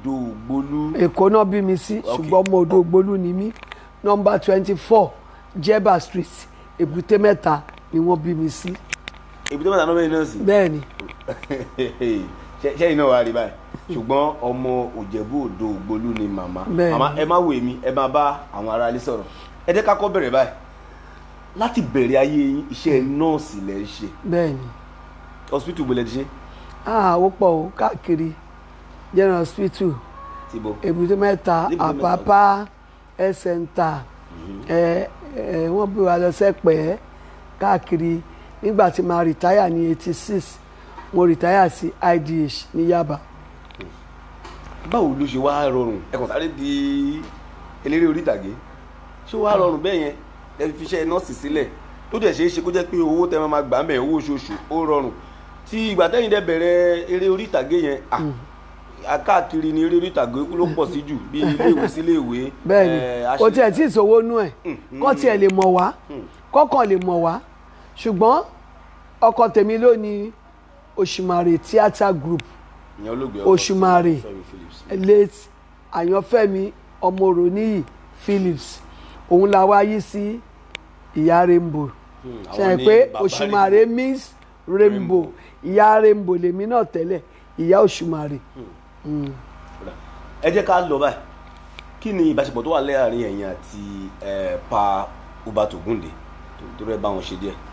odò ògbólú èkó náà bí mi sí ṣùgbọ́n ọmọ odò ògbólú ni mí nọmba twenty four jeba street èbúté mẹ́ta ni wọ́n bí mi sí èbúté mẹ́ta náà bẹ́ẹ̀ náà sí. bẹ́ẹ̀ ni Ṣé- ṣẹ́yìn náà wà rí báyìí ṣùgbọ́n ọmọ òjẹ̀bú odò ògbólú ni màmá Bẹ́ẹ̀ni. màmá ẹ má wò mí ẹ má bá àwọn aráalé sọ̀rọ̀ ẹ jẹ́ ká kọ́ bẹ̀rẹ̀ báyìí láti bẹ̀rẹ̀ ayé yín iṣẹ́ nọ́ọ̀sì lẹ̀ ń ṣe bẹ́ẹ̀ ni hospital gbọ́lẹ̀ ti ṣe ah ó pọ̀ o káàkiri general hospital ti bọ̀ èbúté mẹ́ta Èbúté Mẹ́ta. àpápá health center ẹ ẹ wọ́n bí wa lọ sẹ́pẹ̀ẹ́ káàkiri nígbà tí màá rìtáyà ní eighty six mo rìtáyà sí idh ní yaba báwo ló ṣe wá rọrùn ẹ kàn sáré di eléré orí ìtàgé ṣé wàá rọrùn bẹ́ẹ̀ yẹn ẹ fi iṣẹ́ nọ́ọ̀sì sílẹ̀ tó dẹ̀ ṣeé ṣe kó jẹ́ pé owó tẹ́ máa gbà mẹ́ owó oṣooṣù ó rọrùn tí ìgbà tẹ́yìn dẹ̀ bẹ̀rẹ̀ eré orí ìtàgé yẹn à káàkiri ni eré orí ìtàgé ló pọ̀ sí jù bí iléèwé sí iléèwé bẹ́ẹ̀ ni eh, kò aṣe- tiẹ̀ tí ì sówó nú ẹ̀ kọ́ tiẹ̀ lè mọ̀ wá kọ́kàn lè mọ̀ wá ṣùgbọ́n ọkọ tèmi ló ní Òṣùmàrè theatre group ìyẹn olóògbé Òṣùmàrè Fẹ́mi Phillips. late àyànfẹ́mi ọmọròníyì Phillips òun la wá yí sí ìyá rainbow Hmm, ṣe àwọn é ní pé bàbá Òṣùmàrè means rainbow ìyá rainbow lèmi náà tẹ́lẹ̀ ìyá Òṣùmàrè ẹ jẹ́ ká lọ báyìí kí ni ìbáṣepọ̀ tó wà láàrin ẹ̀yin àti eh, pa Ubat Ogunde tó tó rẹ́ bá wọn ṣe díẹ̀.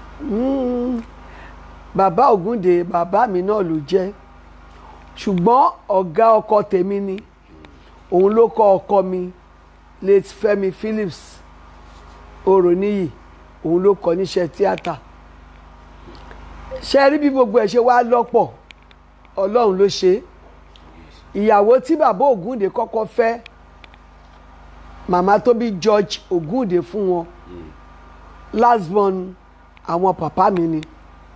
bàbá Ògúndé bàbá mi náà ló jẹ́ ṣùgbọ́n ọ̀gá ọkọ tèmi ni òun ló kọ́ ọkọ mi late Fẹ́mi Phillips Oròníyì òun ló kọ́ níṣẹ́ tíátà ṣe rí bí gbogbo ẹ̀ ṣe wá lọ́pọ̀ Ọlọ́run ló ṣe é ìyàwó tí bàbá Ògúndé kọ́kọ́ fẹ́ màmá tó bí George Ògúndé fún wọn last born àwọn pàpá mi ni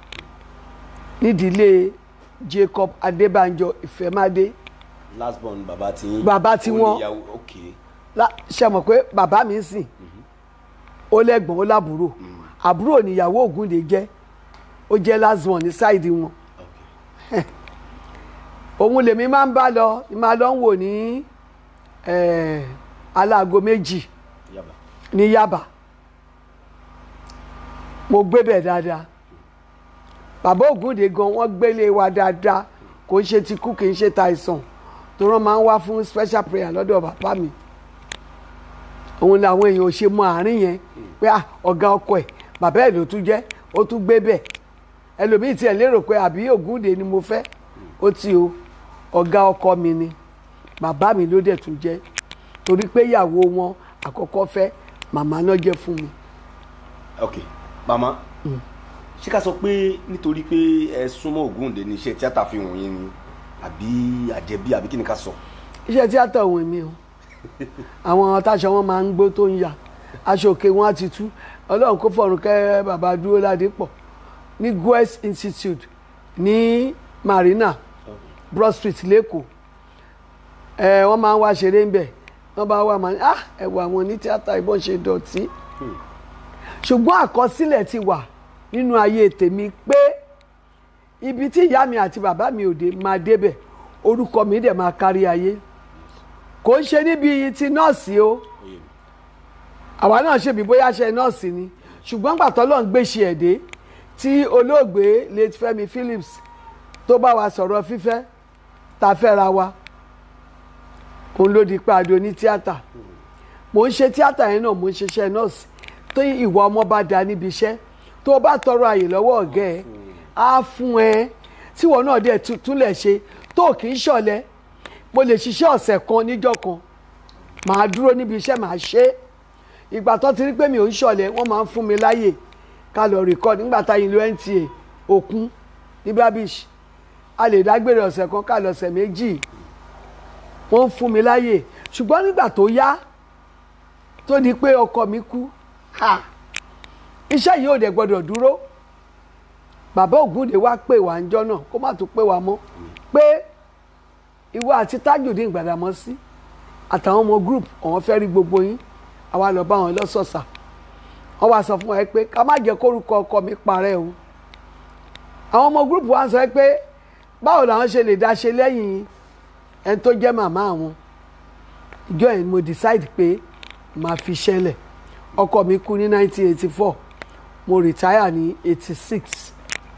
nídìílé Jacob Adébánjọ Ìfẹ́mádé last born bàbá tí yín. Bàbá tí ó wọ́n- níyàwó, ok La- ṣe mọ̀ pé bàbá mi ń sìn ó lẹ́gbọ̀n ó lábúrò àbúrò níyàwó Ògúndé jẹ́ ó jẹ́ last born ní sáìdì wọn ok òun lèmi máa ń bá lọ ní máa lọ ń wò ní eh, aláago méjì yaba ní Yaba mo gbé bẹ̀ dáadáa bàbá Ògúndé gan wọ́n gbélé wa dáadáa kò ń ṣe ti kú kì í ṣe ta àìsàn tó rán máa ń wá fún special prayer lọ́dọ̀ bàbá mi òun làwọn èèyàn ò ṣe mọ àárín yẹn pé ah, ọ̀gá ọkọ ẹ̀ bàbá ẹ̀ ló tún jẹ́ ó tún gbé bẹ̀ ẹlòmíì tiẹ̀ lérò pé àbí Ògúndé ni mo fẹ́ ó ti o ọ̀gá ọkọ mi ni bàbá mi ló dẹ̀ tún jẹ́ torí pé ìyàwó wọn àkọ́kọ́ fẹ́ màmá náà jẹ́ fún mi. ok màmá ṣé ká sọ pé nítorí pé ẹ súnmọ́ Ògúndé ní iṣẹ́ tíátà fi hàn yín ni àbí àjẹbí àbí kí ni ká sọ. iṣẹ́ tíátà òun mi o àwọn táṣọ wọn máa ń gbó tó ń yà aṣọ òkè wọn á ti tú ọlọ́run kó fọ̀run kẹ́ bàbá dúró ládé pọ̀ ní guest institute ní marina broad street lẹ́kọ̀ọ́ ẹ wọ́n máa ń wá ṣeré ń bẹ̀ wọ́n bá wà máa ní ah ẹ wo àwọn ní tíátà ìbọn ṣe dọ̀tí ṣùgbọ́n àkọsílẹ̀ ti wà nínú ayé tèmi pé ibi tí ìyá mi àti bàbá mi òde máa débẹ̀ orúkọ mi dẹ̀ máa kárí ayé kò ń ṣe níbi ti nọ́ọ̀sì o àwa náà ṣèbí bóyá ṣe nọ́ọ̀sì ni ṣùgbọ́n gbàtọ́ lọ́n gbé ṣe ẹ̀dẹ́ tí olóògbé late Fẹ́mi Phillips tó bá wa sọ̀rọ̀ fífẹ́ ta fẹ́ra wa òun ló di pé àdó ní tíátà mò ń ṣe tíátà yẹn náà mò ń ṣiṣẹ́ nọ́ọ̀sì tó ìwà ọmọ bá da níbi iṣẹ́ tó o bá tọrọ àyè lọ́wọ́ ọ̀gá ẹ̀ á fún ẹ tíwọ náà dẹ̀ tu- túnlẹ̀ ṣe tó kì í ṣọ̀lẹ mo lè ṣiṣẹ́ ọ̀sẹ̀ kan níjọ́ kan màá dúró níbi iṣẹ́ màá ṣe é ìgbà tó ti rí pé mi ò ń ṣọ̀lẹ wọ́n máa ń fún mi láyè ká lọ rìkọ́d nígbà táyìn lo NTA òkun ní babish a lè dágbére ọ̀sẹ̀ kan ká lọ́sẹ̀ méjì wọ́n ń fún mi láyè ṣùgbọ́n nígbà tó yá tó di pé ọkọ mi kú ha iṣẹ́ yìí ò dẹ̀ gbọ́dọ̀ dúró bàbá Ògúndé wá pè wá ń jọ́ náà kó má tún pè wá mọ́ pé ìwọ àti Tajudeen Gbàdámọ́sí àtàwọn ọmọ group àwọn fẹ́ rí gbogbo yín àwa lọ bá wọn lọ́sọ̀ọ̀sà wọ́n wá sọ fún ẹ pé ká má jẹ́ kórúkọ ọkọ mi parẹ́ o àwọn ọmọ group wa sọ pé báwo làwọn ṣe lè dá ṣe lẹ́yìn ẹni tó jẹ́ màmá àwọn ìjọ yẹn ni mo decide pé màá fi ṣẹlẹ̀ ọkọ mi kú ní 1984 mo retire ní 86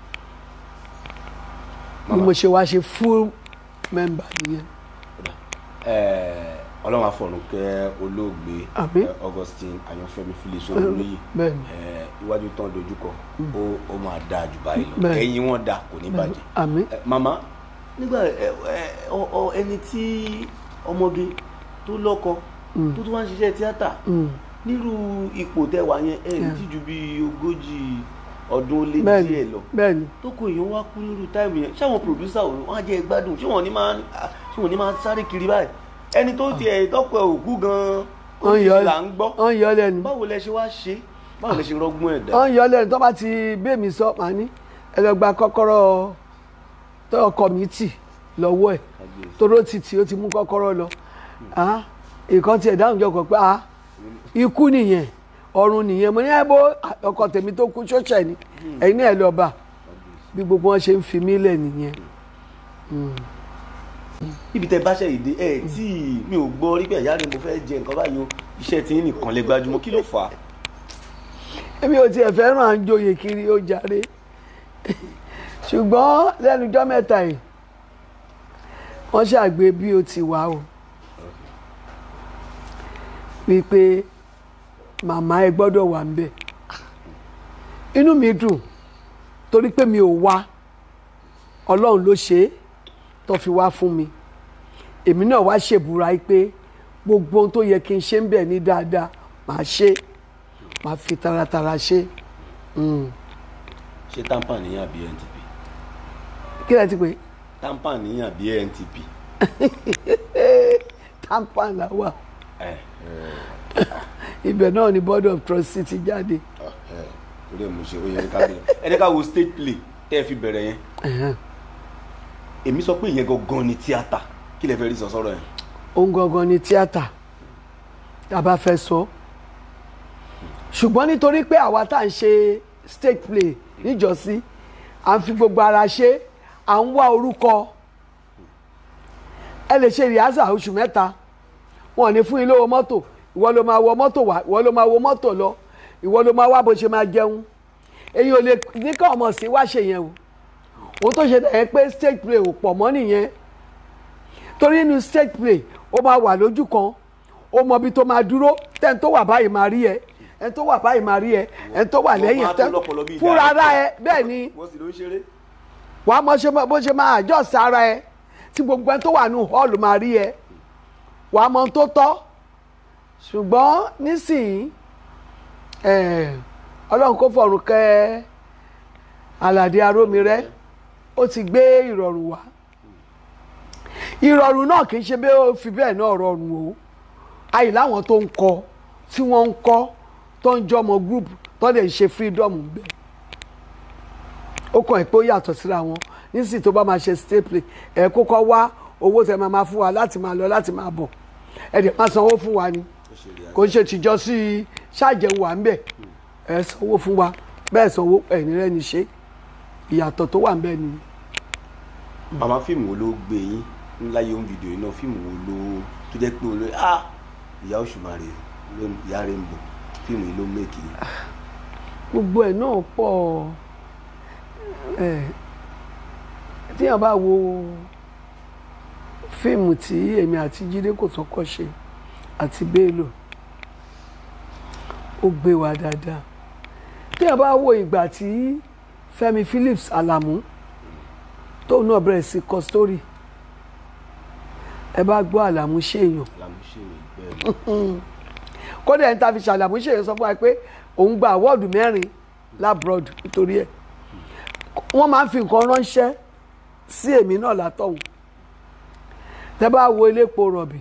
ni mo ṣe wá ṣe full member nìyẹn Eh, ọlọ́run àfọ̀run kẹ́ olóògbé Àmín. eh, Augustine Ayọ̀fẹ́mi Phillips olóyè bẹ́ẹ̀ni Eh, iwájú tán dojúkọ ó ó máa dáa jù báyìí lọ Bẹ́ẹ̀. ẹ̀yìn wọn dáa kò ní bàjẹ́. àmín Eh, màmá nígbà ẹ ẹ ọ- ọ- ẹni tí ọmọge tó lọ́kọ tó tún wá ń ṣiṣẹ́ tíátà nírú ipò tẹwàá yẹn ẹ ní tí ju bí ogójì ọdún ó lé bẹ́ẹ̀ni díẹ̀ lọ bẹ́ẹ̀ni tó kó èèyàn wá kú nírú táìmù yẹn ṣáwọn pòdúsà wọn á jẹ gbádùn ṣé wọn ní máa ṣé wọn ní máa sáré kiri báyìí ẹni tó tiẹ̀ tọkọ ẹ̀ òkú gan-an ó wọ́n ní yọ là ń gbọ́ wọ́n yọ lẹ́nu báwo lẹ ṣe wá ṣe báwo lẹ ṣe rọgbọ́n ẹ̀ dá. wọ́n yọ lẹ́nu tó bá ti bẹ́ẹ̀mí sọ màá ní ẹ lọ gba kọ́kọ́rọ́ tó kọ́mítì lọ́wọ́ ẹ̀ toró ti tì ó ti mú kọ́kọ́rọ́ lọ Ah, ìkan tiẹ̀ dáhùn jọ kọ pé ah, ikú nìyẹn ọ̀run nìyẹn mo ní ẹ bó ọkọ tèmi tó kú ṣọ́ọ̀ṣẹ̀ ni ẹ̀yin náà ẹ lọ bá bí gbogbo wọn ṣe ń fi mí lẹ̀ nìyẹn ibi tẹ báṣẹ ìdè ẹ tí mi ò gbọ́ rí pé ìyá rẹ mo fẹ́ jẹ nǹkan báyìí o iṣẹ́ tí yín nìkan lè gbajúmọ̀ kí ló fà á. èmi ò tiẹ̀ fẹ́ràn à ń joyè kiri ó jàre ṣùgbọ́n lẹ́nu ọjọ́ mẹ́ta yìí wọ́n ṣàgbé bí ó ti wà o wípé màmá ẹ gbọ́dọ̀ wà ń bẹ̀ inú mi dùn torí pé mi ò wá ọlọ́run ló ṣe é tó fi wá fún mi èmi náà wá ṣèbúra yìí pé gbogbo ohun tó yẹ kí n ṣe ń bẹ̀ ní dáadáa màá ṣe é màá fi taratara ṣe é ṣé tampan níyàn bí ntp kí lẹ ti pè é tampan níyàn bí ntp. tampan la wà ẹ ibẹ̀ náà ni board of trustee ti jáde ẹ torí ẹ mo ṣe ó yẹ ká bẹ̀rẹ̀ ẹni ká wo stage play tẹ́ ẹ fi bẹ̀rẹ̀ yẹn Ẹ̀hẹ́n. èmi sọ pé ìyẹn gangan ni tíátà kí lẹ fẹ́ rí sọ sọ́rọ̀ yẹn. ohun gangan ni tíátà tá a bá fẹ́ sọ ṣùgbọ́n nítorí pé àwa tá à ń ṣe stage play níjọ́sí à ń fi gbogbo ara ṣe à ń wá orúkọ ẹ lè ṣe rìhásà oṣù mẹ́ta wọn ò ní fún yín lówó mọ́tò ìwọ ló máa wọ mọ́tò wá ìwọ ló máa wọ mọ́tò lọ ìwọ ló máa wá bó ṣe máa jẹun èyí ò lè ní ká ọmọ sí wá ṣe yẹn o òun tó ṣe dẹ̀ pé stage play ò pọ̀ mọ́ nìyẹn torí inú stage play ó máa wà lójú kan ó mọ ibi tó máa dúró tẹ́ni tó wà báyìí máa rí ẹ ẹni tó wà báyìí máa rí ẹ ẹni tó wà lẹ́yìn Wọ́n máa tó lọ́pọlọ bí fúnra ara ẹ director. bẹ́ẹ̀ ni wọ́n sì ló ń ṣeré. wàá mọ ṣe mọ- bó ṣe máa àjọsí ara ẹ tí gbogbo ẹni tó wà nù hall máa rí ẹ wàá mọ ohun tó tọ́ ṣùgbọ́n nísìnyí eh, ọlọ́run kó fọ̀rùn kẹ́ aládé arómirẹ́ ó ti gbé ìrọ̀rùn wá ìrọ̀rùn náà kì í ṣe bí ó fi bẹ́ẹ̀ náà rọrùn o àyè láwọn tó ń kọ tí wọ́n ń kọ́ tó ń jọmọ group tó lè ṣe freedom bẹ́ẹ̀ ó kàn ẹ́ pé ó yàtọ̀ síra wọn nísìsiyìí tó bá máa ṣe staple ẹ̀ kókó wá owó tẹ máa máa fún wa láti máa lọ láti máa bọ̀ ẹ̀ dẹ̀ máa sanwó fún wa ni kò ń ṣe tìjọ sí ṣáàjẹun wà ń bẹ̀ ẹ̀ sanwó fún wa bẹ́ẹ̀ sanwó ẹ̀yìn rẹ̀ ní ṣe ìyàtọ̀ tó wà ń bẹ̀ ni. màmá fíìmù wo ló gbé yín láyé ohun fídíò yìí náà fíìmù wo ló tó jẹ́ pé olóyè ah ìyá òṣùmàrè ló ìyá rẹ̀ ń bọ̀ fíìmù yìí ló mẹ́kì yín. gbogbo ẹ̀ náà pọ̀ ẹ̀ tíyàn bá wo fíìmù tí èmi àti Jídé Kòsọ́kọ́ ṣe àti Bello ó gbé wa dáadáa tíyàn bá wo ìgbà tí Fẹ́mi Phillips Alamu tóun náà bẹ̀rẹ̀ sí kọ sítórì ẹ bá gbọ́ Alamu ṣèèyàn làmúṣe bẹ́ẹ̀ ni. kódà ẹni tá a fi ṣàlàmú ṣe sọ fún wa pé òun gba àwọ́ọ̀dù mẹ́rin labroad nítorí ẹ̀ wọ́n máa ń fi nǹkan ránṣẹ́ sí èmi náà látọ̀hún tẹ́ bá wo elépo rọ̀bì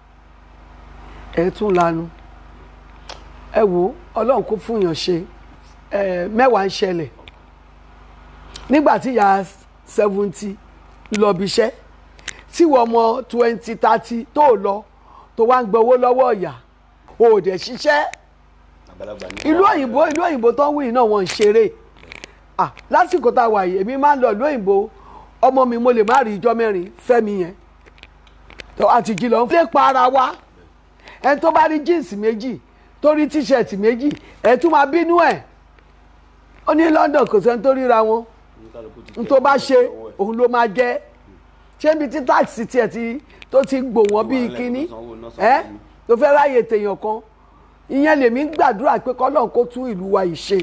ẹ̀ tún lanu ẹ wo ọlọ́run kó fún yàn ṣe ẹ mẹ́wàá ń ṣẹlẹ̀ nígbà tí ìyá seventy lọ bí iṣẹ́ tí wọ́n mọ twenty thirty tó lọ tó wá ń gbowó lọ́wọ́ ọ̀yà o ò dẹ̀ ṣiṣẹ́ àgbàlagbà ní. ìlú òyìnbó ìlú òyìnbó tó ń wí náà wọ́n ń ṣeré ah lásìkò tá a wà yìí èmi máa ń lọ ìlú òyìnbó ọmọ mi mo lè má rí ijọ́ mẹ́rin fẹ́mi yẹn tó a ti jí lọ ń lè pa ara wa ẹni tó bá rí jíǹsì méjì tó rí tíṣẹ̀tì méjì ẹ̀ tún máa bínú ẹ̀ ó ní London kò sẹ́ni tó ríra wọn oníkálukú ti n tẹ̀ tó bá ẹ́ ṣe lọ́wọ́ ẹ̀. òun ló máa jẹ́ ṣé ibi tí táàsì tiẹ̀ ti tó ti gbò wọ́n bíi Wàhálà kínní tó sanwó náà ẹ́ sanwó ni. tó fẹ́ ráyè tèèyàn kan ìyẹn lèmi ń gbàdúrà pé kọ́lọ́n kó tún ìlú wa yìí ṣe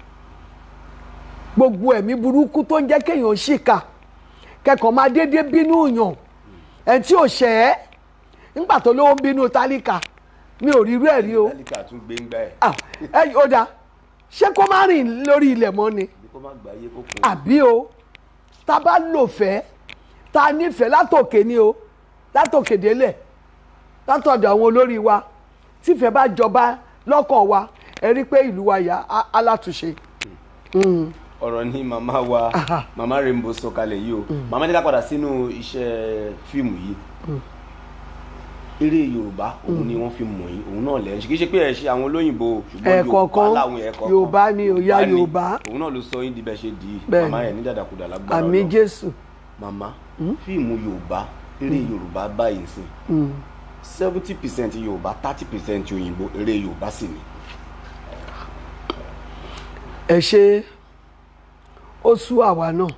gbogbo ẹ̀mí burúkú tó ń jẹ́ kéèyàn ṣìkà kẹ́kọ̀ọ́ máa déédéé bínú yàn ẹ̀ tí ò ṣẹ̀ ẹ́ nígbà tó lówó ń bínú tálíkà mi ò rí irú ẹ̀ rí o tálíkà tún gbé ń gbá ẹ̀ Ah, ẹ ó dáa ṣé kó má rìn lórí ilẹ̀ mọ́ ni bí kò má gbà yé kó kún àbí o tá a bá lò fẹ́ tá a nífẹ̀ẹ́ látòkè ni o látòkè délẹ̀ látọ̀dọ̀ àwọn olórí wa tífẹ̀ẹ́ bá jọba lọ́kàn wa ẹ rí i pé ìlú wa yà á á látúnṣe. ọ̀rọ̀ ni màmá wa Aha. màmá Rainbow sọ kalẹ̀ yìí o màmá ní ká padà sínú iṣẹ́ fíìmù yìí eré yorùbá òun ni wọ́n fi mọ̀ yín òun náà lẹ́ ń ṣe kì í ṣe pé ẹ̀ ṣe àwọn olóyìnbó ṣùgbọ́n Ẹ̀ẹ̀kọ̀ọ̀kan, láwọn ẹ̀ẹ̀kọ̀ọ̀kan Yorùbá ni, ó yá ni. Yorùbá. òun náà ló sọ yín di bẹ́ẹ̀ ṣe di Bẹ́ẹ̀ni. màmá yẹn ní dàdàkudà lágbára àmì Ọlọ́run. jésù màmá fíìmù yorùbá eré yorùbá báyìí sìn seventy percent yorùbá thirty percent òyìnbó eré yorùbá sì ni. ẹ ṣe ó sú àwa náà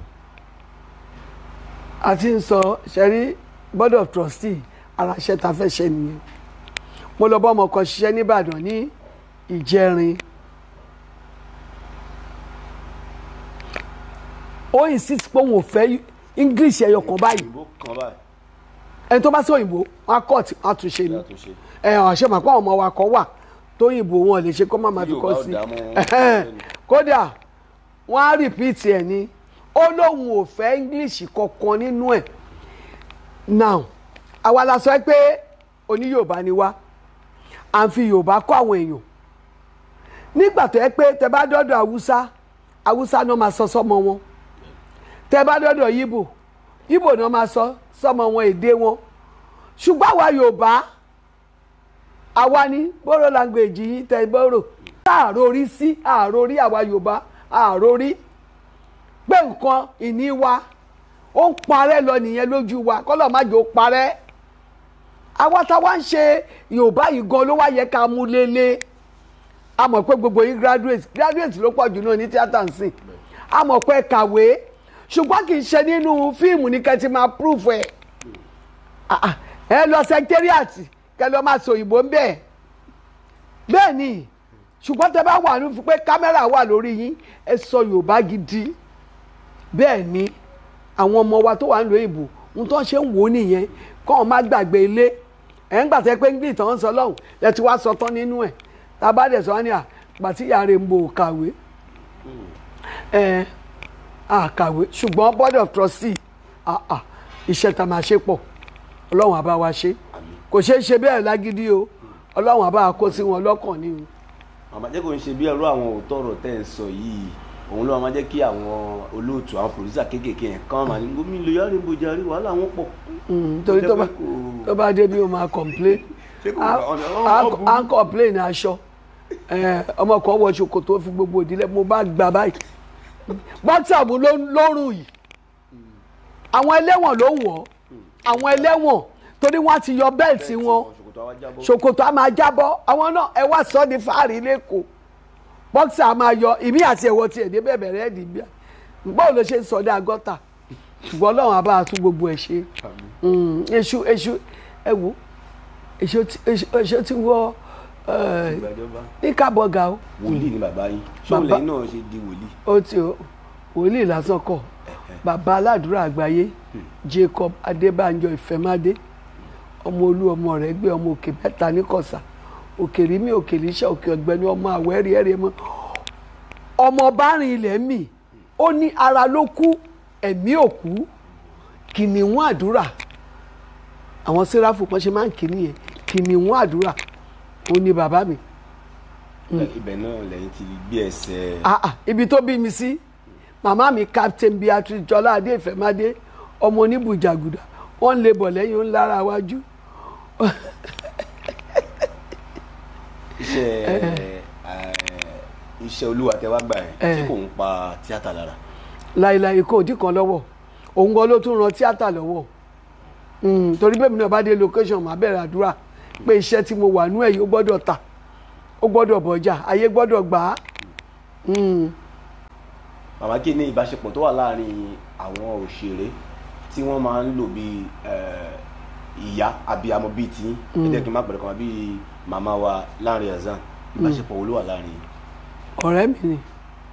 a ti ń sọ ṣẹ́rí board of trustee ara iṣẹ́ ta fẹ́ ṣe nìyẹn mo lọ bá ọmọ kan ṣiṣẹ́ nìbàdàn ní ìjẹrin ó insist pé òun ò fẹ́ english ẹyọ kan báyìí òyìnbó kan báyìí ẹni tó bá sí òyìnbó wọn á kọ́ tí wọ́n á tún ṣe ni látúnṣe. ẹ ọ̀ṣẹ́ màá pọ̀ ọmọ wa kan wà tóyìnbó wọn lè ṣe kó má máa fi Yorùbá kọ́ ò sí dá mọ́ wọn. Ẹhẹ́n. kódà wọ́n á rìpíìtì ẹ̀ ní ó lóun ò fẹ́ english kankan nínú ẹ̀ now àwa la sọ pé oní yorùbá ni wá à ń fi yorùbá kọ́ àwọn èèyàn nígbà tó yẹ pé tẹ bá dọ́dọ̀ haúsá haúsá náà máa sọ sọ́mọ wọn tẹ bá dọ́dọ̀ yíbò yíbò náà máa sọ sọ́mọ wọn èdè wọn ṣùgbọ́n àwa yorùbá àwa ní bóró language yìí tẹ bóró àròrí sí àròrí àwa yorùbá àròrí pé nǹkan ìní wa ó ń parẹ́ lọ nìyẹn lójú wa kọ́lọ̀ má jò parẹ́ àwa táwa ń ṣe yorùbá yìí gan ló wá yẹ ká mú lélẹ̀ a mọ̀ pé gbogbo yín graduate graduate ló pọ̀ jù náà ní tíátà ń sìn a mọ̀ pé kàwé ṣùgbọ́n kì í ṣe nínú fíìmù ní kẹ́ ti máa proof ẹ̀ Ah, ah, ẹ lọ secretariat kẹ́ lọ máa sọ òyìnbó ń bẹ̀ bẹ́ẹ̀ ni ṣùgbọ́n tẹ bá wà ní pé kámẹ́rà wà lórí yín ẹ sọ yorùbá gidi bẹ́ẹ̀ ni àwọn ọmọ wa tó wà ń lo ìbò ń tọ́ ṣe ń wò ó nìyẹn kọ́ ọ má gbàgbé ilé ẹ̀ ń gbàtẹ́ pé english tán ń sọ lọ́hùn ẹ ti wá sọ tán nínú ẹ̀ tá a bá dẹ̀ sọ wá ní à gbàtí ìyá rẹ̀ ń bo kàwé ẹ̀ à kàwé ṣùgbọ́n board of trustee à à iṣẹ́ tá a máa ṣe pọ̀ ọlọ́run àbá wa ṣe kò ṣeé ṣe bẹ́ẹ̀ lágídí o ọlọ́run àbá wa kó sí wọn lọ́kàn ni o. màmá jẹ́ kó ń ṣe bí ẹrú àwọn òótọ́ ọ̀rọ̀ tẹ́ ẹ̀ sọ yìí òun ló máa jẹ́ kí àwọn olóòtú àwọn pòlísà kéékèèké yẹn kán máa ní gómìnà lóyún Rainbow jàre wàhálà wọn pọ̀. Mm, torí tó bá Jẹ́ pé kò- tó bá débi o máa complain Ṣé kò À- bá ọ̀nà- à- ọ̀nà burú? à ń complain aṣọ Eh, ọmọ kan wọ ṣòkòtò fi gbogbo ìdílé mo bá gbà báyìí whatsapp ló lórùn yìí àwọn ẹlẹ́wọ̀n ló ń wọ̀ àwọn ẹlẹ́wọ̀n torí wọ́n ti yọ bẹ́ẹ̀tì wọn ṣòkòtò àwa jábọ́. ṣòkòtò á máa jábọ́ àwọn náà ẹ wá sọ di fáàrí lẹ́kọ̀ọ́ bọ́ksà á máa yọ ìmí àti ẹ̀wọ̀ tiẹ̀ dé bẹ́ẹ̀ bẹ̀rẹ̀ ẹ̀dì bíà báwo ló ṣe ń sọdá gọ́tà ṣùgbọ́n ọlọ́run á bá a tún gbogbo ẹ̀ ṣe Mm, èṣù èṣù ẹ wo èṣù tí- èṣù èṣù ti wọ ẹ, ìgbàjọba ní kábọ̀gà o wòlíì ni bàbá yín ṣóun Bàbá- lẹ́yìn náà ṣe di wòlíì. ó ti o wòlíì lásán kọ bàbá aládùúrà àgbáyé Jacob Adébánjọ Ìfẹ́mádé ọmọ olú ọmọ rẹ̀ gbé ọmọ òkè mẹ́ta ní kọ̀sà òkèrí mi òkèrí iṣẹ́ òkè ọ̀gbẹ́ni ọmọ àwẹ́rí ẹ̀rẹ́ mọ́ ọmọ bárìn ilẹ̀ mì ó ní ara ló kú ẹ̀mí òkú kìnìún àdúrà àwọn sẹ́ráfù kan ṣe máa ń kí nìyẹn kìnìún àdúrà ó ní bàbá mi ibẹ̀ náà lẹ́yìn ti gbé ẹsẹ̀ ah ah ibi tó bí mi sí màmá mi captain beatrice jọlá adé ìfẹ́mádé ọmọ oníbùjàgùdà wọ́n ń lè bọ̀ lẹ́yìn ó ń lára wájú iṣẹ́ ẹ̀, iṣẹ́ olúwa tẹ wá gbà yẹn tí kò ń pa tíátà lára. láìláì kò dí kan lọ́wọ́ òun gan ló tún ran tíátà lọ́wọ́ Mm, torí bẹ́ẹ̀ mi náà bá dé location màá bẹ̀rẹ̀ àdúrà pé iṣẹ́ tí mo wà nú ẹ̀ yìí ó gbọ́dọ̀ tà ó gbọ́dọ̀ bọ̀jà ayé gbọ́dọ̀ gbà á. Mm. màmá kí ni ìbáṣepọ̀ tó wà láàrin àwọn òṣèré tí wọ́n máa ń lò bí ìyá abiyamọ bíi tí ẹ̀jẹ̀ kí n má pẹ̀lú kan bíi màmá wa Lanre Hassan ìbáṣepọ̀ wo ló wà láàrin yìí. ọ̀rẹ́ mi ni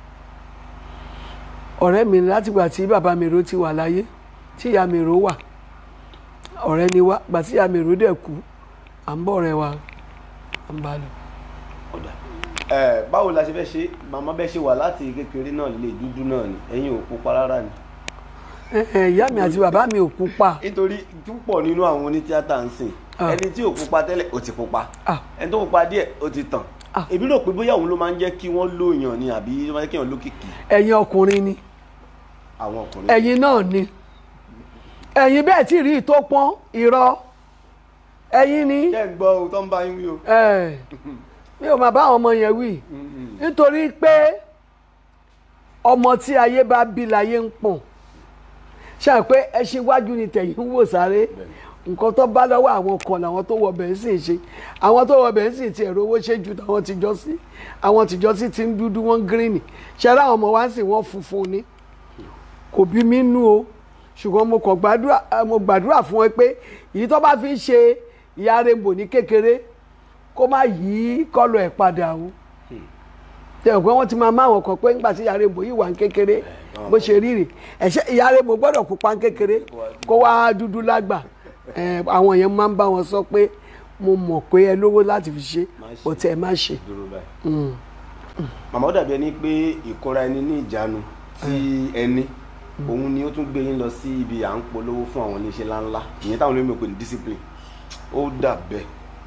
ọ̀rẹ́ mi ni látìgbà tí bàbá mi ro ti wà láyé tí ìyá mi ro wà ọ̀rẹ́ ni wá gbà tí ìyá mi ro dẹ̀ kú à ń bọ̀ ọ̀rẹ́ wa à ń bá lọ. ọ̀dà ẹ báwo la ṣe fẹ́ ṣe màmá bẹ́ẹ̀ ṣe wà láti kékeré náà lè dúdú náà ni ẹ̀yin ò pupa rárá ni. Ẹ, ẹ, ìyá mi àti bàbá mi ò pupa nítorí púpọ̀ nínú àwọn onítíátà ń sìn Ah. ẹni tí ò pupa tẹ́lẹ̀ ó ti pupa Ah. ẹni tó pupa díẹ̀ ó ti tàn Ah. èmi rò pé bóyá òun ló máa ń jẹ́ kí wọ́n lóyàn ni àbí ló máa ń jẹ́ kí wọ́n lókìkí ẹ̀yin ọkùnrin ni àwọn ọkùnrin. ẹ̀yin náà ni ẹ̀yin bẹ́ẹ̀ tí rí ìtó pọ́n irọ́ ẹ̀yin ni jẹ́ ń gbọ́ ohun tó ń bá yín wí o. ẹ̀, mi ò máa bá àwọn ọmọ yẹn wí nítorí pé ọmọ tí ayé bá bí láyé ń pọ̀n ṣáà pé ẹṣin iwájú ni tẹ̀yìn ń wò sáré nǹkan tó bá lọ́wọ́ àwọn kan làwọn tó wọ bẹ̀ẹ́ sì ń ṣe àwọn tó wọ bẹ̀ẹ́ sì ti ẹ̀rọ owó ṣe ju táwọn ti jọ sí àwọn tìjọ sí ti ń dúdú wọ́n gírínì ṣẹ́rẹ́ àwọn ọmọ wa sì wọ́n funfun ni kò bí mi nú o ṣùgbọ́n mo kàn gbàdúrà eh, mo gbàdúrà fún ẹ pé èyí tó bá fi ń ṣe ìyá rainbow ní kékeré kó má yí kọ́lọ̀ ẹ̀ padà o tẹ ọ̀ pé wọ́n ti máa má àwọn kan pé nígbà tí ìyá rainbow yìí wà ní kékeré bó ṣe rí rè ẹ̀ṣẹ́ ìyá rainbow gbọ́dọ̀ pupa ní kékeré kó wá dúdú lágbà Eh, àwọn yẹn máa ń bá wọn sọ pé mo mọ̀ pé ẹ lówó láti fi ṣe Má ṣe. kò tẹ̀ má ṣe. dúró báyìí. màmá ó dàbí ẹni pé ìkóra ẹni ní ìjánu tí ẹni òun ni ó tún gbé yín lọ sí ibi à ń polówó fún àwọn oníṣẹ́ ńláńlá ìyẹn táwọn olóyìnbó pè ní discipline ó dà bẹ́ẹ̀.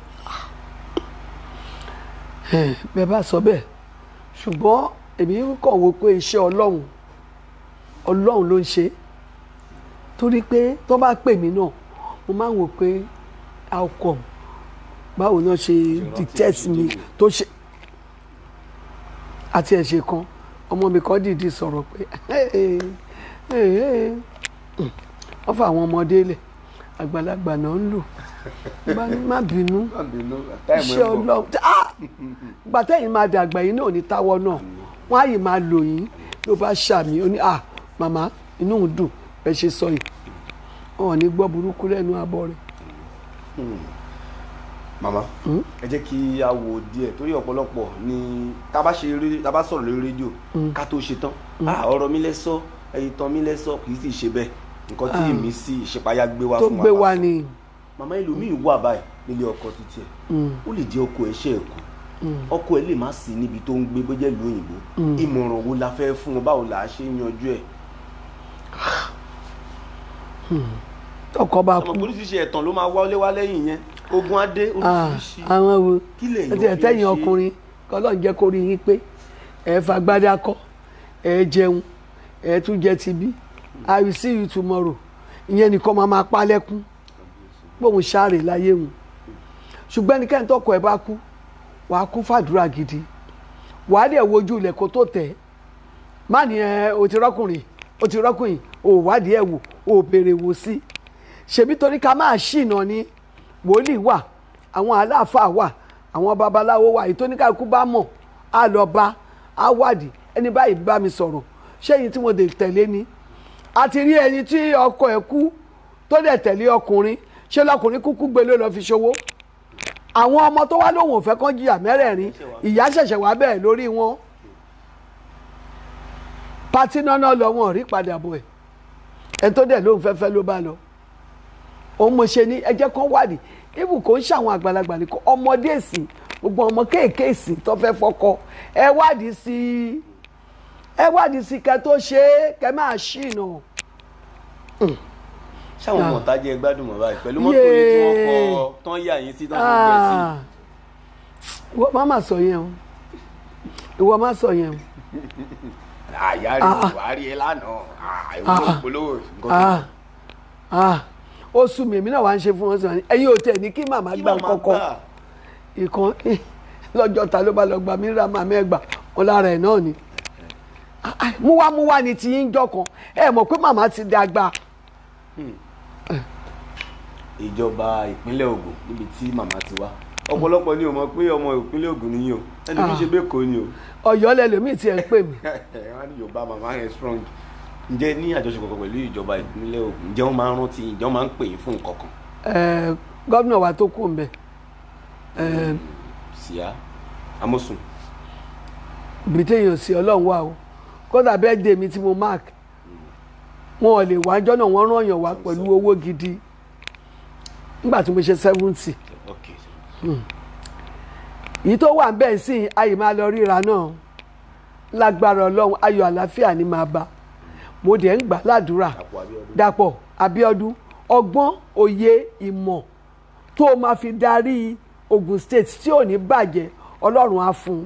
Eh, bẹ́ẹ̀ bá sọ bẹ́ẹ̀ ṣùgbọ́n èmi kàn wò pé iṣẹ́ ọlọ́run ọlọ́run ló ń ṣe torí pé tó bá pè mí náà mo máa ń wò pé how come báwo náà ṣe dictate mi tó ṣe àti ẹ̀ṣẹ̀ kan ọmọ mi kan dìídì sọ̀rọ̀ pé wọ́n fa àwọn ọmọdé lẹ̀ àgbàlagbà náà ń lò bá ní má bínú iṣẹ́ ọlọ́run ah gbàtẹ́yìn máa dàgbà yín náà ní táwọ́ náà wọ́n á yìí máa lò yín ló bá ṣàmì ó ní ah màmá inú ń dùn bẹ́ẹ̀ ṣe sọ yìí wọn ò ní gbọ́ burúkú lẹ́nu abọ́ rẹ̀. màmá ẹ jẹ́ kí a wo díẹ̀ torí ọ̀pọ̀lọpọ̀ ni tá a bá ṣe eré tá a bá sọ̀rọ̀ lórí rédíò ká tó ṣe tán ah ọ̀rọ̀ mi lẹ sọ ẹ̀yìn tán mi lẹ sọ kì í sì ṣe bẹ́ẹ̀ nǹkan tí ìmísí ìṣípayá gbé wá tó fún wa gbé ká wa sọ. ni màmá ẹlòmíì wà báyìí nílé ọkọ títí ẹ ó lè jẹ ọkọ ẹ ṣe ẹkọ ọkọ ẹ lè má sí níbi tó ń gbé bójá ìlú òyìnbó ìmọ̀ràn wo la fẹ́ fún wọn báwo là á ṣe yanjú ẹ̀ tọkọ bá ọmọ kú oríṣiríṣi ẹ̀tàn ló máa wálé wá lẹ́yìn yẹn ogun adé Ah, oríṣiríṣi àwọn wo Kí lèèyàn ẹtì fi ẹtẹyìn ṣe? ọkùnrin kọlọ́n jẹ́ kó rí yín pé ẹ fagbádá kọ́ ẹ jẹun ẹ tún jẹ tibí i will see you tomorrow ìyẹn nìkan máa máa pa lẹ́kún gbóhùn sáré láyé wọn ṣùgbọ́n ẹnikẹ́ni tọkọ ẹ bá kú wàá kú fàdúrà gidi wàá dẹ̀ wojú ilẹ̀ kó tó tẹ̀ má ní ẹ o ti rọ́kùnrin o ti rọ́kùnrin o ò wádìí ẹ̀ wò o ò béèrè wò sí ṣèbí torí ká máa ṣìnà ni wòlíì wà àwọn aláàfáà wà àwọn babaláwo wà èyí tó ní káàkú bá mọ̀ á lọ bá á wádìí ẹni báyìí bá mi sọ̀rọ̀ ṣéyìn tí mo dé tẹ̀lé ni a ti rí ẹni tí ọkọ ẹ̀ kú tó dẹ̀ tẹ̀lé ọkùnrin ṣé lọkùnrin kúkú gbé ló lọ fi ṣòwò àwọn ọmọ tó wá lóhùn òfẹ́ kan jìyà mẹ́rẹ̀ẹ̀rin ìyá ṣẹ̀ṣẹ̀ wá bẹ́ẹ̀ lórí wọn pati náà lọ wọn ò rí padà bọ̀ ẹ̀ ẹni tó dẹ̀ lóhùn fẹ́fẹ́ ló bá lọ òun mo ṣe ní ẹjẹ́ kan wádìí ibù kò ń ṣàwọn àgbàlagbà nìkan ọmọdé èsì gbogbo ọmọ kéèké èsì tó fẹ́ fọkọ ẹ wádìí sí i ẹ wádìí sí i kẹ tó ṣe é kẹ máa ṣìnà ṣáwọn Ah. ọmọ ọ̀tá jẹ́ gbádùn mọ́ báyìí pẹ̀lú mọ́tò yìí tí wọ́n kọ́ tán yà yín sí tán ṣe gbẹ sí Ah. ìwọ má má sọ yẹn o ìwọ má sọ yẹn o àyà rí buhari ẹ lánàá àìwúlò polówó nǹkan tó ah ah ó sùn mí èmi náà wá ń ṣe fún wọn sọ ẹ̀yin ò tẹ ní kí màmá kí gbà màmá kọkọ gbà ìkan lọ́jọ́ ta ló bá lọ gbà mí ra màmá ẹ gbà wọn lára ẹ náà ni Ah, ah, múwámúwá ni ti yín jọ kan ẹ mọ̀ pé màmá ti dàgbà ìjọba ìpínlẹ̀ Ògùn níbi tí màmá ti wá ọ̀pọ̀lọpọ̀ ni ò mọ̀ pé ọmọ ìpínlẹ̀ Ògùn nìyí o ẹni kí ṣe bẹ́ẹ̀ kọ́ ni o Ọ̀yọ́ lẹlòmíì tiẹ̀ ń pè mí wọ́n ní yorùbá màmá yẹn strong ǹjẹ́ ní àjọṣepọ̀ kan pẹ̀lú ìjọba ìpínlẹ̀ Ògùn ǹjẹ́ wọ́n máa ń rántí ǹjẹ́ wọ́n máa ń pè yín fún nǹkan kan Ẹ, gómìnà wa tó kù ń bẹ ẹ, síá amósùn ibi téèyàn sí ọlọ́run wà o kódà birthday mi tí mo mark wọn ò lè wá ọjọ́ náà wọ́n rán yàn wá pẹ̀lú owó gidi nígbà tí mo ṣe seventy ok èyí tó wà bẹ́ẹ̀ sí ayé máa lọ ríra náà lágbára ọlọ́run ayọ̀ àlàáfíà ni máa bá mo dẹ̀ ń gbà ládùúrà àpò Abíọ́dún dàpọ̀ Abíọ́dún ọgbọ́n òye ìmọ̀ tó o máa fi darí Ogun State tí ò ní bàjẹ́ ọlọ́run á fún un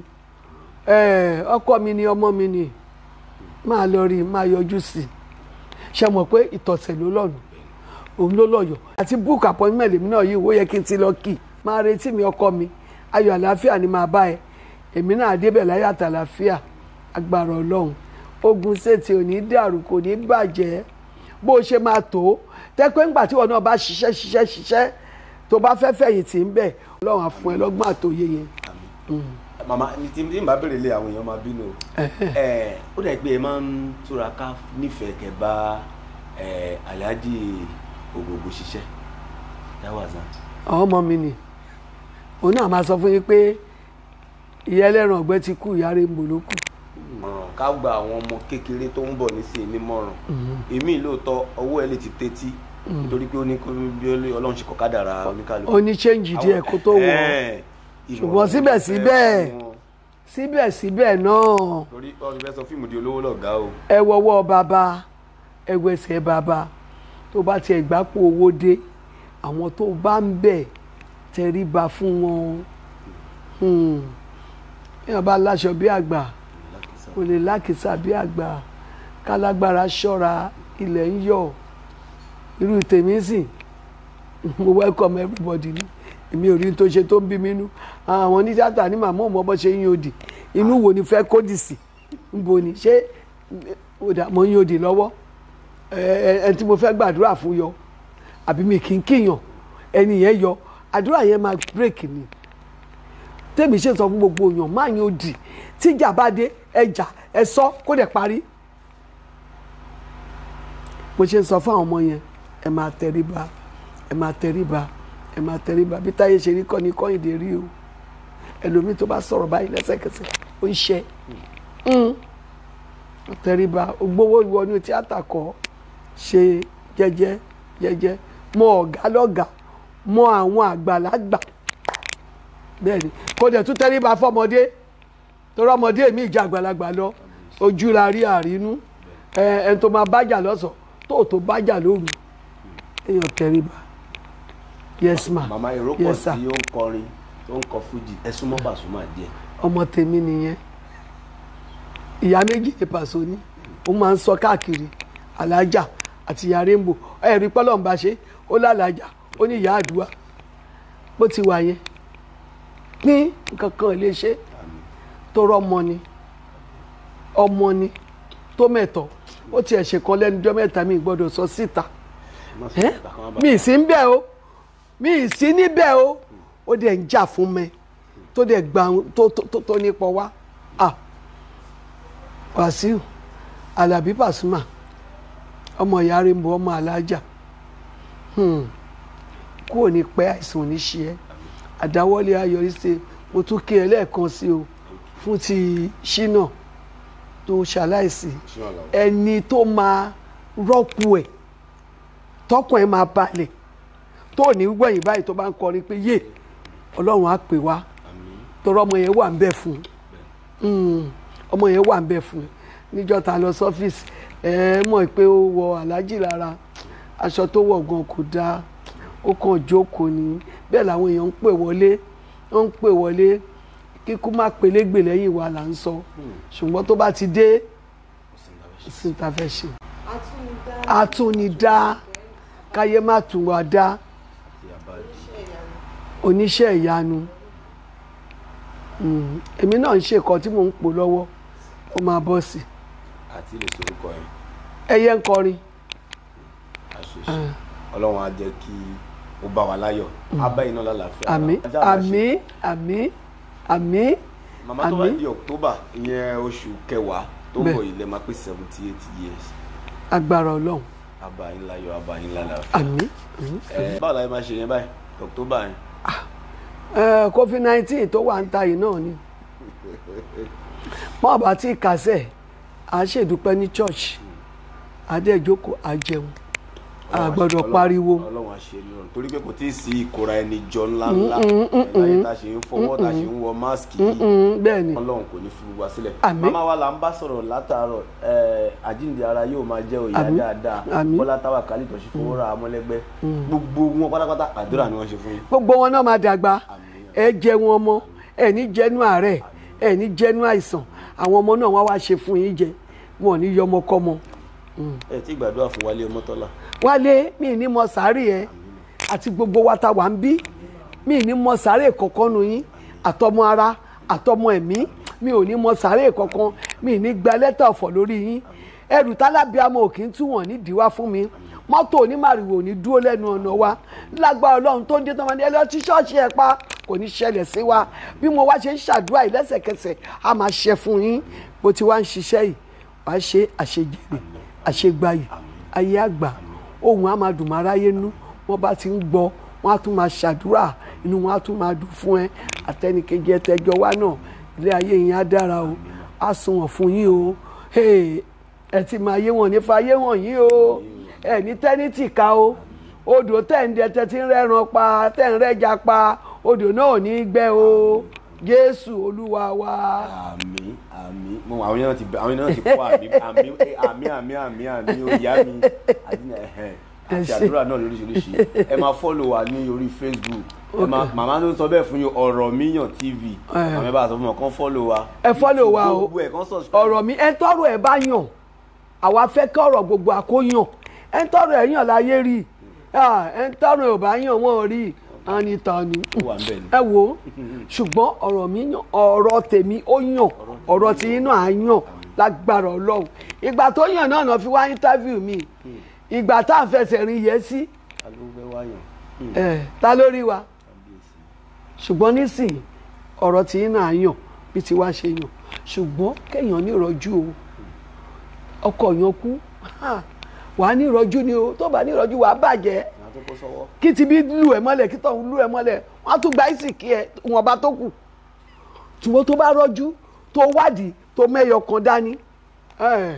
Eh, ọkọ mi ni ọmọ mi ni máa lọ rí i máa yọjú sí i ṣe mọ̀ pé ìtọ̀sẹ̀ ló lọ́nu òun ló lọ́yọ̀ àti book appointment èmi náà yìí ó yẹ kí n ti lọ kì í máa retí mi ọkọ mi ayọ̀ àlàáfíà ni máa bá ẹ èmi náà débẹ̀ láyọ̀ àtàlàáfíà agbára ọlọ́run Ogun State ò ní dàrú kò ní bàjẹ́ bó o ṣe máa tó tẹ́pẹ́ ńgbà tí wọn náà bá ṣiṣẹ́ ṣiṣẹ́ ṣiṣẹ́ tó bá fẹ́ fẹ̀yìntì ń bẹ̀ ọlọ́run á fún ẹ lọ́gbọ́n àtòyé yẹn màmá ní tí tí n bá bèrè lé àwọn èèyàn máa bínú o ẹ ó dà pé ẹ máa ń túraká nífẹ̀ẹ́ kẹ́ bá ẹ Alhaji Ògògò ṣiṣẹ́ dáwàzà àwọn ọmọ mi ni òun náà máa sọ fún yín pé ìyá ẹlẹ́ran ọ̀gbẹ́ ti kú ìyá rẹ̀ ń bò ló kù mọ̀ràn ká gba àwọn ọmọ kékeré tó ń bọ̀ nísìnyí nímọ̀ràn èmi lóòótọ́ ọwọ́ ẹ lè ti tẹ́tí nítorí pé ó ní kó bí Ọlọ́run ṣe kọ́ kádàrá oníkálukú ó ní ṣéǹjì díẹ̀ kó tó wọ̀ ọ́. ṣùgbọ́n síbẹ̀síbẹ̀ síbẹ̀síbẹ̀ náà torí ọdún fẹ́ sọ fíìmù di olówó lọ̀gá o ẹ wọ́wọ́ bàbá ẹ wẹsẹ̀ bàbá tó bá tiẹ̀ gbápò owó dé àwọn tó bá ń bẹ̀ tẹríba fún wọn Hmm. èèyàn bá láṣọ bí àgbà kò lè lákìsà bí àgbà kálágbára ṣọ́ra ilẹ̀ ń yọ̀ irú tèmi sì mo welcome everybody ni èmi ò rí tó ṣe tó ń bí mi nú àwọn onítíátà ní màmá òun ọbọ ṣe ń yóòdì inú wo ni fẹ́ kódì sí ń bo ni ṣé òdà mo ń yóòdì lọ́wọ́ ẹ ẹ tí mo fẹ́ gbàdúrà fún yọ àbí mi kì í kíyàn ẹni yẹn yọ àdúrà yẹn máa break ni tèmi ṣe sọ fún gbogbo èèyàn máa yan òdì tíjà bá dé ẹjà ẹ sọ kó dẹ̀ parí mo ṣe sọ fún àwọn ọmọ yẹn ẹ máa tẹríba ẹ máa tẹríba ẹ máa tẹríba bí táyé ṣe rí kọ́ ni kọ́hìndé rí o ẹlòmíì tó bá sọ̀rọ̀ báyìí lẹ́sẹ̀kẹsẹ̀ ó ń ṣe tẹríba ògbówó ìwọ ní tíátà kọ́ ṣe jẹ́jẹ́ jẹ́jẹ́ mọ ọ̀gá lọ́gàá mọ àwọn àgbàlagbà bẹ́ẹ̀ni kò dẹ̀ tún tẹríba fọmọdé torí ọmọdé mi ìjà àgbàlagbà lọ ojú la rí àrínú ẹ ẹni tó máa bájà lọ́sàn tó tó bájà lóru èèyàn tẹríba yes ma màmá èrò pọ̀ yes sir tí ó ń kọrin tó ń kọ fújì ẹ súnmọ́ Pasuma díẹ̀ ọmọ tèmi nìyẹn ìyá méjì ní pàṣọ ní ó máa ń sọ káàkiri alájà àti ìyá rainbow ẹ̀rí pọ́lọ́ ń bá ṣe ó lálàjà ó ní ìyá àdúrà bó ti wà yẹn pín nǹkan kan lè ṣe tó rọ́mọ ni ọmọ ni tó mẹ̀tọ́ ó tiẹ̀ ṣe kan lẹ́nu ọjọ́ mẹ́ta mi gbọ́dọ̀ sọ síta Má sọ ẹ́ ìgbà kan wá bá- mi ì sí níbẹ̀ o mi ì sí níbẹ̀ o ó dẹ̀ ń jà fún mi tó dẹ̀ gbà tó tó tó- tó nípọ̀ wá à Wàsíù Àlàbí Pasuma ọmọ ìyá Rainbow ọmọ alájà Hmm. kúrò ní pẹ́ àìsàn ò ní ṣe ẹ́ àdáwọ́lé ayọ̀rí ṣe mo tún kí ẹ lẹ́ẹ̀kan sí o fún ti ṣínà tó ṣaláìsí Ṣínà Àlàó. ẹni tó máa rọ́pò ẹ̀ tọkàn ẹ̀ máa balẹ̀ tó ní gbẹ̀yìn báyìí tó bá ń kọrin pé yé ọlọ́run á pè wá àmín torí ọmọ yẹn wà ń bẹ̀ fún un ọmọ yẹn wà ń bẹ̀ fún un níjọ́ ta lọ sọ́fíìsì ẹ mọ̀ pé ó wọ aláàjì lára aṣọ tó wọ̀ gan kò dáa ó kàn jókòó ni bẹ́ẹ̀ làwọn èèyàn ń pè wọlé wọ́n ń pè wọlé kíkú má pelégbè lẹ́yìn wa là ń sọ ṣùgbọ́n tó bá ti dé sí ta fẹ́ ṣe àtúnidá káyé má tún wá dá tí a bá di oníṣẹ́ ìyanu Mm, èmi náà ń ṣe nǹkan tí mò ń pò lọ́wọ́ ó máa bọ́ sí àti lè sorúkọ yẹn ẹyẹ ń kọrin àṣoṣe ọlọ́run á jẹ́ kí ó bá wa láyọ̀ abá iná lálàáfíà àmín Ajá máa ṣe- àmín àmín àmín màmá tó bá àmín. di october ìyẹn oṣù kẹwàá tó ń Bẹ́ẹ̀. bọ̀ yìí lẹ́ máa pé seventy eight years agbára ọlọ́run abá yín láyọ̀ abá yín lálàáfíà àmín àmín. ẹ báwo la yẹn máa ṣe yẹn báyìí october yẹn Eh, covid nineteen tó wà ń ta yìí náà ni mọ́ àbá tí kàṣẹ́ à ń ṣèdúpẹ́ ní church adéjókòó àjẹun a gbọ́dọ̀ Ọlọ́run- pariwo ọlọ́run àṣẹ nírọ̀rùn torí pé kò tí ì sí ìkóra ẹni jọ ńlá ńlá láyé tá a ṣe ń fọwọ́ tá a ṣe ń wọ máàsì yìí Mm, bẹ́ẹ̀ ni ọlọ́run kò ní fi wá sílẹ̀. Àmín. màmá wa là ń bá sọ̀rọ̀ látàárọ̀ ẹ̀, àjíǹde ara yóò máa jẹ́ òyà Àmín. dáadáa Àmín. bọ́lá táwa kálí tọ́sí fowó ra amọ́lẹ́gbẹ́ gbogbo wọn pátápátá àdúrà ni wọ́n ṣe fún yín. gbogbo wọn náà máa dàgbà ẹ jẹun ọmọ ẹ ní jẹnu àárẹ̀ ẹ ní jẹnu àìsàn àwọn ọmọ náà wá wá ṣe fún yín jẹ wọn ò ní yọmọkọmọ ẹ tí gbàdúrà fún wálé ọmọtọ́lá wálé mi ní mọ sáré ẹ àti gbogbo wa ta wà ń bí mi ní mọ sáré kankan nu yín àtọmọ ara àtọmọ ẹ̀mí mi ò ní mọ sáré kankan mi ní gba lẹ́tà ọ̀fọ̀ lórí yín ẹrù tálábíàmọ ò kì í tú wọn nídìí wá fún mi mọ́tò onímàrìwò ò ní dúró lẹ́nu ọ̀nà wa lágbára ọlọ́run tó ń dé tán máa ní ẹ lọ tí ṣọ́ọ̀ṣì ẹ pa kò ní ṣẹlẹ̀ sí wa bí mo wá ṣe ń ṣàdúrà yìí lẹ́sẹ̀kẹsẹ̀ a máa ṣe fún yín bó ti wá ń ṣiṣẹ́ yìí wàá ṣe àṣejèrè àṣegbayì ayé àgbà ohun á máa dùn máa ráyé nú wọ́n bá ti ń gbọ́ wọ́n á tún máa ṣàdúrà inú wọn á tún máa dùn fún ẹ àtẹnìkejì ẹtẹjọ wa náà ilé ayé yẹn á dára o á sunwọ̀n fún yín o Hey, ẹ ti máa yé wọn nífa yé wọn yín o ẹ ní tẹ́nítì ká o odò tẹ̀ ń dẹ tẹ́ ti ń rẹ́ran pa tẹ́ ń rẹ́ja pa odò náà ò ní í gbẹ o Jésù Olúwa wa. àmín àmín mo àwọn yẹn náà ti àwọn yẹn náà ti kó àmì àmì àmì àmì àmì àmì òyà mi àdínà ẹhẹn àti ṣé. àdúrà náà lóríṣiríṣi ẹ máa fọ́lọ̀ wa ní orí facebook ẹ máa màmá ló ń sọ bẹ́ẹ̀ fún yín ọ̀rọ̀ míyàn tv Eh. àmì bá a sọ fún wọn kàn fọ́lọ̀ wa ẹ follow wa o gbogbo ẹ̀ kàn subscribe ọ̀rọ̀ mi ẹ tọrọ ẹ bá yàn àwa fẹ́ kí ọ̀rọ̀ gbogbo àkóyàn ẹ tọrọ ẹ yàn láyé rí Ah, ẹ tọrọ ẹ ò bá yàn wọn rí ani tani ó wà ń bẹ̀ ni. ẹ wo ṣùgbọ́n ọ̀rọ̀ mi yàn ọ̀rọ̀ tèmi ó yàn ọ̀rọ̀ tí yín náà á yàn lágbára Ọlọ́run ìgbà tó yàn náà náà fi wá interview mi ìgbà tá à ń fẹsẹ̀ rin yẹn sí ta ló fẹ́ wáyàn ẹ ta lórí wa kábíyèsí ṣùgbọ́n nísìnyí ọ̀rọ̀ tí yín náà yàn bí ti wá ṣe yàn ṣùgbọ́n kéèyàn ní ìrọ́jú o ọkọ yàn kú ha, wàá ní ìrọ́jú ni o tó bá ní ìrọ́jú wàá bàjẹ́ ìyá tó kó sọ́wọ́ kí ti bí lù ẹ́ mọ́lẹ̀ kí tọ̀hún lù ẹ́ mọ́lẹ̀ wọ́n á tún gba ìsìnkí ẹ wọn bá tó kù ṣùgbọ́n tó bá rọ́jú tó wádìí tó mẹ́yọ kan dání ẹ̀,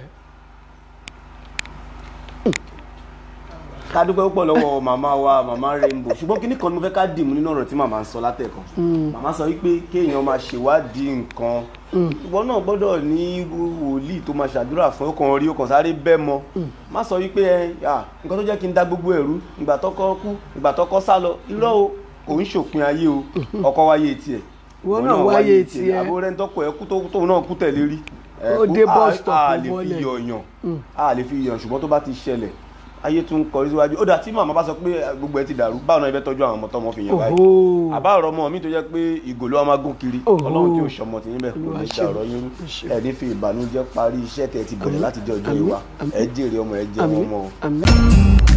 ká dúpẹ́ púpọ̀ lọ́wọ́ màmá wa màmá rainbow ṣùgbọ́n kíní kan ni mo fẹ́ ká dìmú nínú ọ̀rọ̀ tí màmá ń sọ látẹ̀kan màmá sọ wípé kéèyàn máa ṣèwádìí nǹkan ìwọ náà gbọ́dọ̀ ní wòlíì tó máa ṣàdúrà fún ọkàn rí ọkàn sáré bẹ́ mọ má sọ wípé ẹ à nǹkan tó jẹ́ kí n dá gbogbo ẹ̀rú ìgbà tọ́kọ kú ìgbà tọ́kọ sá lọ irọ́ o kò ń ṣòpin ayé o ọkọ wáyé tiẹ̀ Ìwọ náà wáyé tiẹ̀. àbúrò rẹ̀ ń tọ́kọ ẹ̀ kú tó- tóun náà kú tẹ̀lé rí ẹ, Ó kú- dé a- bus stop a lè fi mọ́lẹ̀. yọ̀yàn a lè fi yọ̀yàn ṣùgbọ́n tó bá ti ṣẹlẹ̀ ayé tún kọrí síwájú ó dà tí màmá bá sọ pé eh, gbogbo ẹ ti dàrú báwo náà ẹ fẹ́ tọ́jú àwọn ọmọ tọmọ fi yàn báyìí Òhó. àbá ọ̀rọ̀ ọmọ mi tó jẹ́ pé ìgò ló wá máa gún kiri Òhó. ọlọ́run tí ò sọmọ tí yín bẹ́ẹ̀ kò Olúwa ní ṣe. ṣe ọ̀rọ̀ yín rú Ṣe. ẹ̀ ní fi ìbànújẹ́ parí iṣẹ́ tẹ̀ ti bẹ̀rẹ̀ láti jẹ́ ọjọ́ Àmín. ìwà Àmín. ẹ jèrè ọmọ ẹ jẹ́ àmín ọmọ o. àmín.